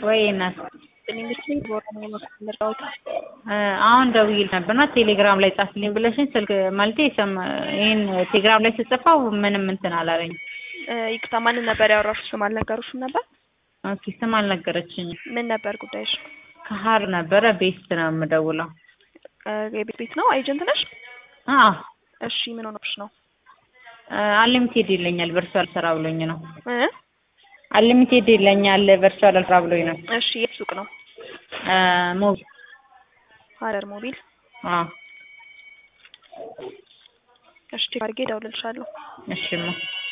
ወይ እናት እኔ ምስለኝ በኦሮምኛ መስመር መርዳውት አሁን ደውዬ ነበርና ቴሌግራም ላይ ጻፍልኝ ብለሽኝ ስልክ ማለቴ ይሄን ቴሌግራም ላይ ስጽፈው ምንም እንትን አላለኝ። ይቅርታ ማንን ነበር ያወራሽው? ስም አልነገሩሽም ነበር? ኦኬ ስም አልነገረችኝም። ምን ነበር ጉዳይሽ? ከሀር ነበረ ቤስት ነው የምደውለው። የቤት ቤት ነው ኤጀንት ነሽ? አዎ እሺ ምን ሆነብሽ ነው? አንሊሚቴድ ይለኛል ቨርቹዋል ስራ ብሎኝ ነው። እ አንሊሚቴድ ይለኛል ቨርቹዋል ስራ ብሎኝ ነው። እሺ የት ሱቅ ነው? ሞቢ ሀረር ሞቢል። አዎ እሺ ቼክ አድርጌ እደውልልሻለሁ። እሺማ